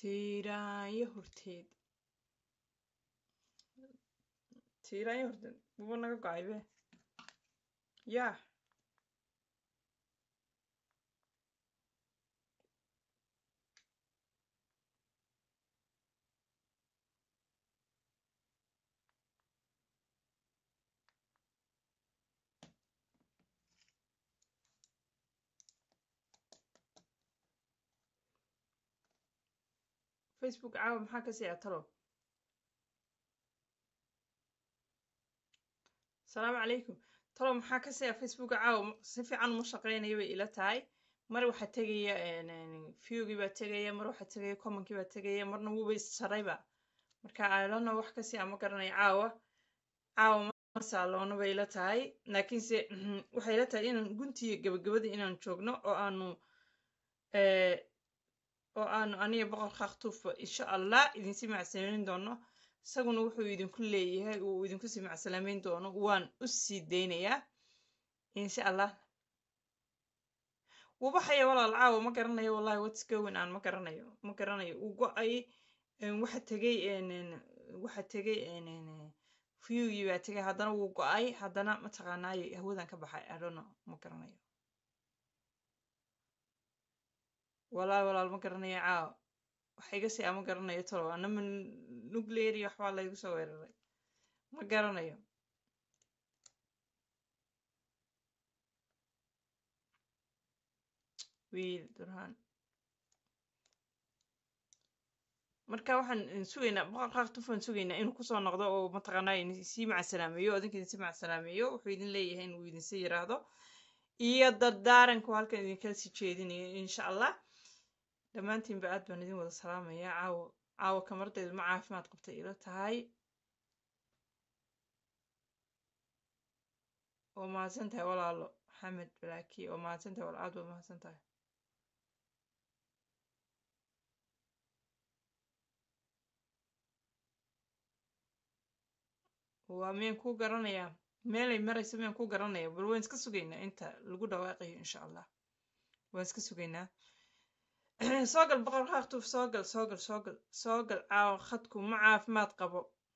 tiiraanyo horteed tiiraanyo horteed buba naga go-ay be yaa facebook caawa maxaa ka sii atalo asalaamu calaykum talo maxaa ka sii facebook caawa si fiican uma shaqeynayo bay ila tahay mar waxaa tegaya viewgii baa tegaya mar waxaa tegaya commonkii baa tegaya marna wuuba issarayba marka alona wax kasii ama garanayo caawa caawa ma saaloona bay ila tahay laakiinse waxay ila tahay inaan guntiga gabagabada inaan joogno oo aanu oo aanu aniga boqor kaaktuufba insha allah idinsi macsalaameyn doono isaguna wuxuu idinku leeyahay uu idinku sii macsalaameyn doono waan u sii daynayaa insha allah wuu baxaya walaal caawa ma garanayo wallahi what's going on ma garanayo ma garanayo uu go-ay waxa tegay waxa tegay viewgii baa tegay haddana wuu go-ay haddana mataqaanaayo hawadan ka baxay i don't know ma garanayo walaal walaal ma garanayo caawa waxa iga sii ama garanayo tolo anama nuclear iyo waxbaa laygu soo weeraray ma garanayo wiil durhaan marka waxaan sugaynaa boqorqaaqtufaan sugaynaa inuu kusoo noqdo oo mataqaanaa sii macsalaameeyo odinka idin sii macsalaameeyo wuxuu idin leeyahay inuu idinsi yiraahdo iyo dardaaranku halkan idinkala sii jeedinayo insha allah dhammaantiinba aad baan idin wada salaamayaa caawo caawo kamardaydu ma caafimaad qabtay ilo tahay oo mahadsan tahay walaalo maxamed balaaki oo mahadsan tahay walaal aad baad mahadsan tahay waa miyaan kuu garanayaa meelay marayso miyaan kuu garanaya bal waan iska sugaynaa inta lagu dhawaaqayo insha allah waan iska sugaynaa soo gal boqor kaaktuuf soo gal soo gal soo gal soo gal caawa khadku ma caafimaad qabo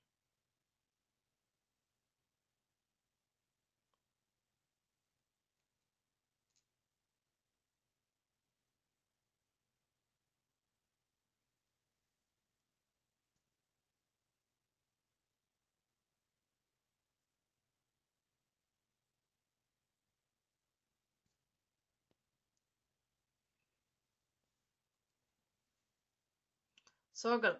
soo gal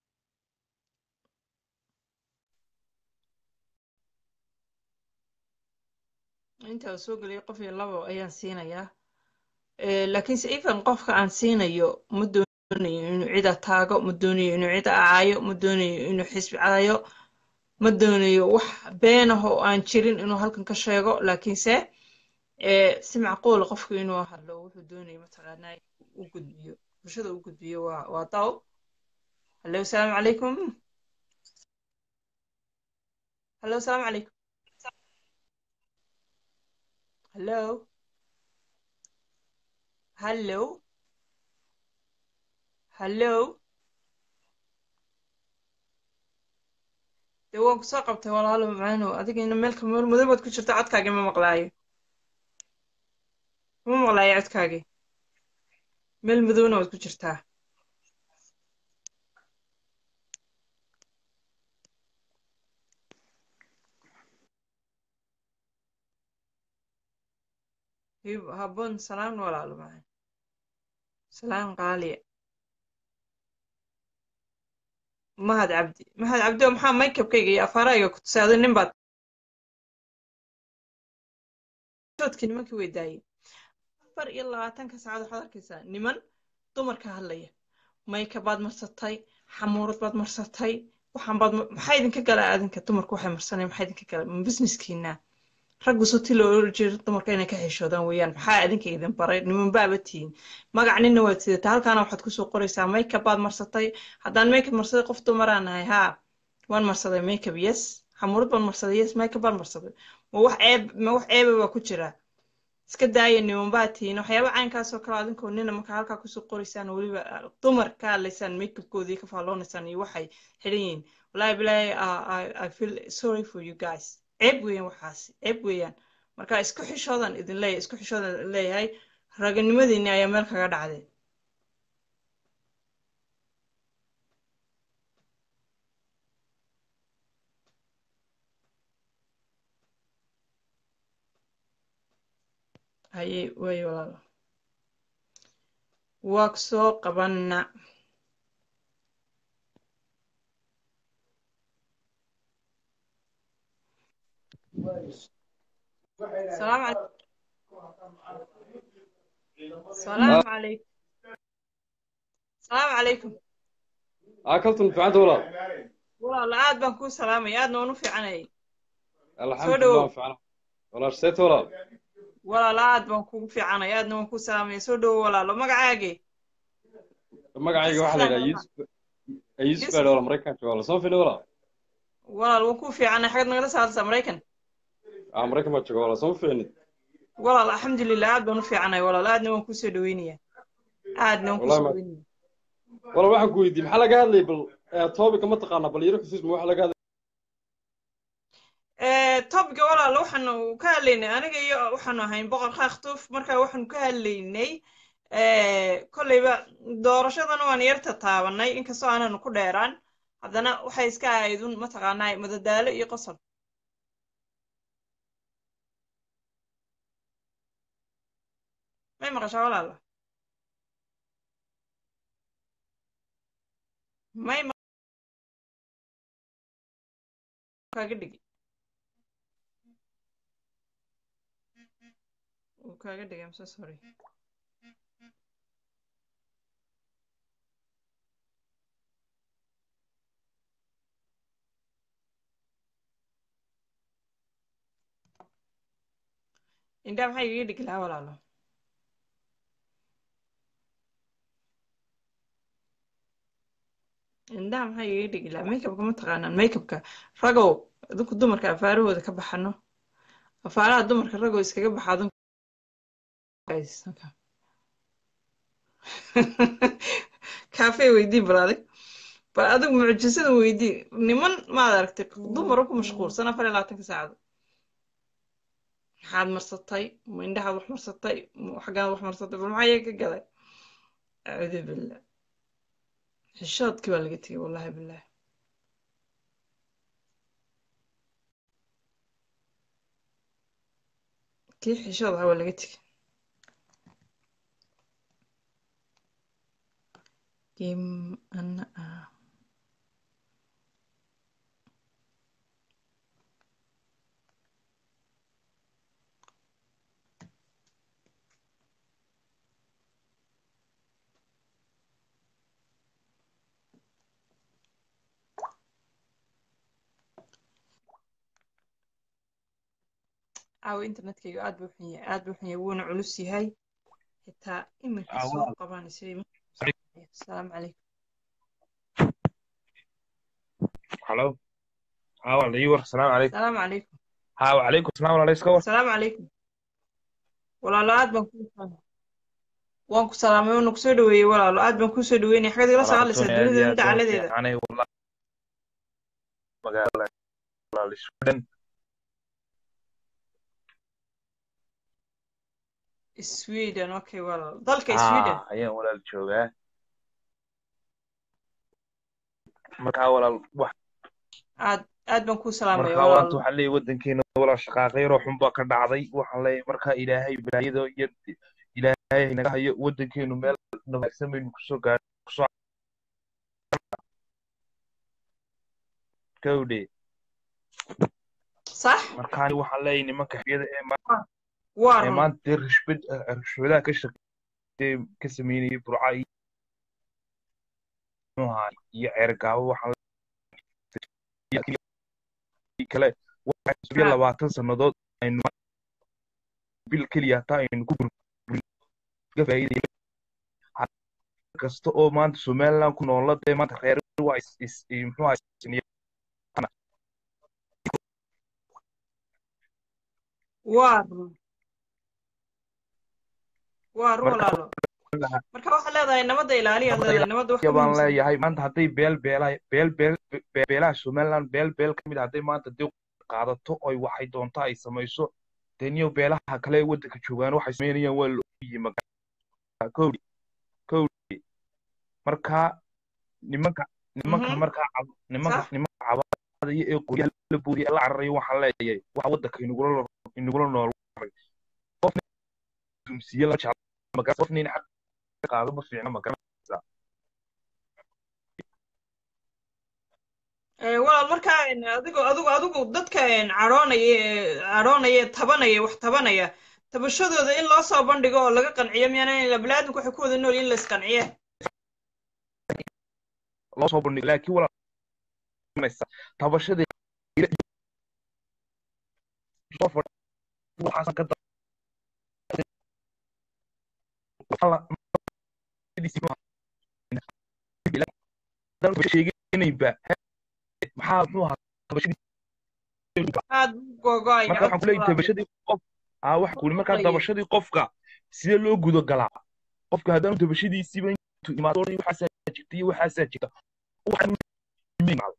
inta uu soo geliyay qof iyo labo ayaan siinayaa laakiinse even qofka aan siinayo ma doonayo inuu cida taago ma doonayo inuu cida acaayo ma doonayo inuu xisbi cadayo ma doonayo wax beenah oo aan jirin inuu halkan ka sheego laakiinse si macquula qofku inuu hadlo wuxuu doonayo mataqaanaa u gudbiyo bulshada u gudbiyo waa waa daw hallo asalaamu calaykum hallo asalaamu calaykum hallo hallo hallo dee waan kusoo qabtay walaalo macaanow adigina meelka meel madow baad ku jirta codkaagii ma maqlaayo ma maqlaayo codkaagii meel madowna waad ku jirtaa habboon salaan walaalo macaan salaan qaaliya mahad cabdi mahad cabdi oo maxaa maykabkayga iyo afaarayga ku tusay adi nin baad soodkii nimankii way daayeen afar iyo labaatanka saacad waxaad arkaysaa niman dumar ka hadlaya mayka baad marsatay xamuurad baad marsatay waxaan baad maxaa idinka gala adinka dumarku waxay marsanay maxaa idinka gala ma businesskiina raggu soti loo oran jiro dumarka inay ka xishoodaan weeyaan maxaa adinka idin baray niman baaba tihiin magac ninna waad sidataa halkaana waxaad kusoo qoraysaa makeup baad marsatay haddaan makeup marsaday qof dumaraan nahay haa waan marsaday makeup yes xamuurad baan marsaday yes makeup baan marsaday ma wax ceeb ma wax ceeba baa ku jira iska daaya niman baa tihiin waxyaaba caynkaasoo kale adinkoo nina marka halkaa kusoo qoraysaan oo weliba ah, dumar ka hadlaysaan makeupkoodii ka faalloonaysaan iyo waxay xidhan yihiin wallaahi bilaahi ah, I, I feel sorry for you guys ceeb weeyaan waxaasi ceeb weeyaan marka isku xishoodan idin leeyahay isku xishoodan idin leeyahay raganimadiinni ayaa meel kaga dhacday haye waayo walaalo waa ku soo qabana salaamu calaykum salaamu calaykum salaamu calaykum aa kaltun fiicanta walaal walaalo aad baan kuu salaamaya aadna waan u fiicanayay alxamdulilah waan fiicana walaal seeta walaal walaalo aad baan kugu fiicanaya aadna waan kuu salaamaya soo dhowo walaalo magacaagee magacayga waxaa la yidhaha yusuf yusuf baa walaal maraykanka walaal soo fili walaal walaal waan kuu fiicanay xagad nagala saaraysaa maraykan aa maraykan baa jooga walaal soo fiicnid walaal alxamdulilah aad baan u fiicanay walaal aadna waan kusoo dhaweynaya aadna waan kusoo Wallahi ma- dhaweynaya walaal waxaan ku weydiiyey maxaa laga hadlayay bal toobika ma taqaanaa bal yaro xusuus ma waxa laga hadlay topiga walaalo waxaanu ka hadlaynay aniga iyo waxaanu ahayn boqor khaakhtuf marka waxaanu ka hadlaynay kolleyba doorashadana waan yarta taabanay inkastoo aananu ku dheeraan haddana waxay iska ahayd un mataqaanaa madadaalo iyo qosol may maqashaa walaalo may ma- kaaga dhigi wuu kaaga dhigay I'm so sorry indhaa maxaa igaga dhigi lahaa walaalo indhaha maxaa igaga dhigi lahaa makeupka ma taqaanaan makeupka ragow adinku dumarka afaarahooda ka baxano afaaraha dumarka ragow iskaga baxa adinku guys okay. kaafee weydii bal adig bal adigu mucjisada weydii niman maad aragtay dumar ku mashquulsan afar iyo labaatanka saacado maxaad marsatay ma indhahaad wax marsatay ma xaggaad wax marsatay bal maxaa iyaga ka galay acuudu billah xishoodkii baa laga tegay wallahi billah kii xishood ahaa waa laga tegay kim ana ah caawa internetkayga aad buu xun yahay aad buu xun yahay wuuna culus yahay xitaa iminka soo qabaan isagay asalaamu calaykum halo ها والله يور السلام عليكم asalaamu calaykum ها وعليكم السلام ورحمة الله وبركاته asalaamu calaykum walaalo aad baan kuu salaamay waan ku salaamay waana kusoo dhaweeyey walaalo aad baan kusoo dhaweynaya xagad igala soo hadlaysaa dunida dacaladeeda أنا والله مقالة والله السودان sweden okay walaalo dalka sweden ها أيام ولا الجوجا markaa walaal wax aad aad baan kuu salaamaya markaa waanta walaalo waxaan leeyahay waddankeena walaal shaqaaqayro xun baa ka dhacday waxaan leeyahay markaa ilaahay balaayada iyo ilaahay naga hayo waddankeenu meel wanaagsan baynu kusoo gaar kusoo gawdhe sax markaa waxaan leeyahay nimanka xiyada ee waa ee run maanta dee rishbad rishwadaha ka shaqeeyay ka sameynayay burca iyo muxuu ahaa iyo ceergaabo waxaan leeyahay kale waxaa iyo labaatan sannadood aynu bil keliya hataa aynu ku burburin ka faa'iidayna kasta oo maanta somaliland ku noola dee maanta reer waa is is muxuu ahaa isniyana waa run waa run marka walaalo marka waxaad leedahay nabadda ilaaliyaad leedahay nabadda wax ka baan muhiimsan leeyahay maanta hadday beel beelaha beel beel be- beelaha somaliland beel beel ka mid ah hadday maanta dib qaadato oy waxay doonta ay samayso dee niyo beelaha kale ee waddanka joogaan waxay samaynayaan waa la ogyihi magaa kowdhi kowdhi marka nimanka nimanka Mhm. markaa cab- nimanka Sax. nimanka cabaadaya ee qoryaha la boodiya la cararayo waxaan leeyahay waxa waddanka inagula lo- inagula nool qofna dumsiye la jecla magaa qofna in xaq ka qaado ma fiicna magaa Ee, walaal markaa een, adigu adigu adigu dadka een, cadhoonaya ee cadhoonaya ee tabanaya wax tabanaya tabashadooda in loo soo bandhigo oo laga qanciyo miyaana baniaadamku waxay ku wada nool in la isqanciye loo soo bandhigo laakiin walaalnaysa tabashadii soo fadhi waxaasan ka da- Alla- dalka sheeganayba maxaa muxuu ahaa tabashadii aad buu gogo'aya marka waxaan kuleeyahay tabashadii qof aa waxa kuli markaa Maqlayo. tabashadii qofka sidee loo gudo galaa qofka haddaanu tabashadiisiiba intuu imaado waxaasaa jirta iyo waxaasaa jirta waxaan u imaado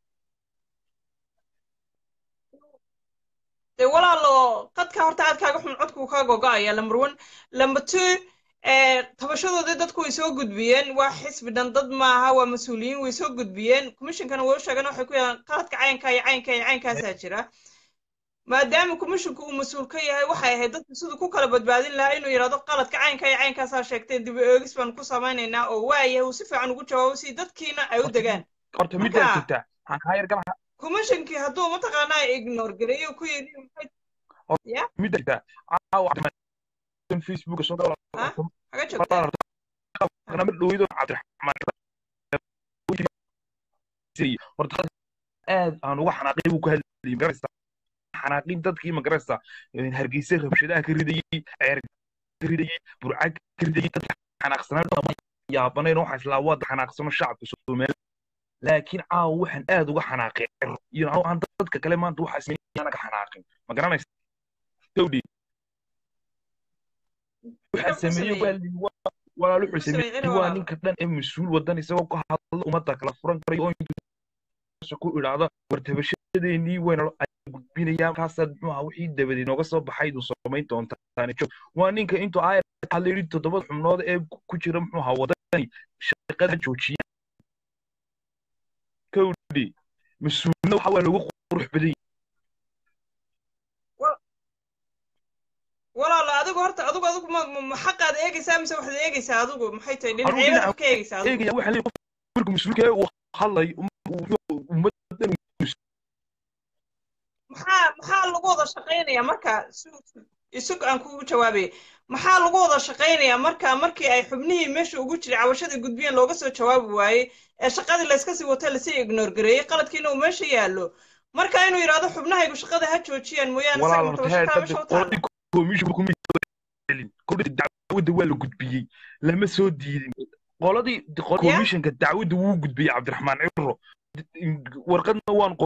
dee walaalo qadka horta aad kaaga xun codku kaa gogo'aya lamber one lamber two ee tabashadoodii dadku way soo gudbiyeen waa xisbi dhan dad maaha waa mas-uuliyiin way soo gudbiyeen commissionkana way u sheegeen waxay ku yidhahdeen qaladka caynka iyo caynka iyo caynkaasaa jira maadaama commissionku uu mas-uul ka yahay waxay ahayd dadku siduu ku kala badbaadin lahaa inuu yidhahdo qaladka caynka iyo caynkaasaa sheegteen dib u eegis baan ku samaynaynaa oo waayahay uu si fiican ugu jawaabo si dadkiina ay u degaan horta middaa Marka- jirta waxaan kaa yar galaha commissionkii hadduu mataqaanaa ignore gareeyo ku yidhi maxay middaa jirta caawa cabdiraxmaan facebook soo gala Ha? haga joogtaa barnaamij dhoweydo cabdiraxmaan horta aad aan uga xanaaqay buu ku hadlayay magaraysa xanaaqin dadkii magaraysa hargeysa rabshadaha ka ridayey ceer ka ridayey burcag ka ridayey dadka xanaaqsanaa yaabanayn waxaa islaa waa xanaaqsano shacabka soomaali laakiin caawa waxaan aad uga xanaaqay iyo aan dadka kale maanta waxaa ismaynaya anaga xanaaqin ma garanaysa towdhi waxaa sameeyey waa li- waa- walaal wuxuu Sameeyey sameeyey walaal. waa ninka dhan ee mas-uul wadan isagoo ka hadla ummadda kala furan karayo oo intuu ku idhaahdo war tabashadeenii wayna ay gudbinayaan markaasaad muxuu ahaa wixii dabadeed nooga soo baxay iduu samayn doontaan joog waa ninka intuu aayar hadla yidhi toddobada xubnood ee ku jira muxuu ahaa wadani shaqada joojiya kowdhi mas-uulna waxa waa lagu qurux badan yahay walaalo adigu horta adigu adigu ma ma- ma xaqaad eegaysaa mise waxaad eegaysaa adigu maxay tahay Adigu dhinacyada dhinaca wax ka eegaysaa adigu eegaya waxa leeyahay qofka markuu mas-uulka yahay uu hadlayo ummaddan maxaa maxaa lagu wada shaqaynayaa marka su- su- isag aan kugu jawaabaya maxaa lagu wada shaqaynayaa marka markii ay xubnihii meesha ugu jiray cabashadii gudbiyeen looga soo jawaabi waayey ee shaqadii layska sii watay lasii ignore gareeyey qaladkiina uu meesha yaallo marka inuu yidhaahdo xubnahaygu shaqada ha joojiyaan mooyaane walaal isaga horta mutabasho heer kaa meesha u taalla qoladii komishinka kuma celin qoladii dacwadda waa la gudbiyey lama soo diidin qoladii Ya? komishinka dacwadda wuu gudbiyey cabdiraxmaan cibro warqadna waan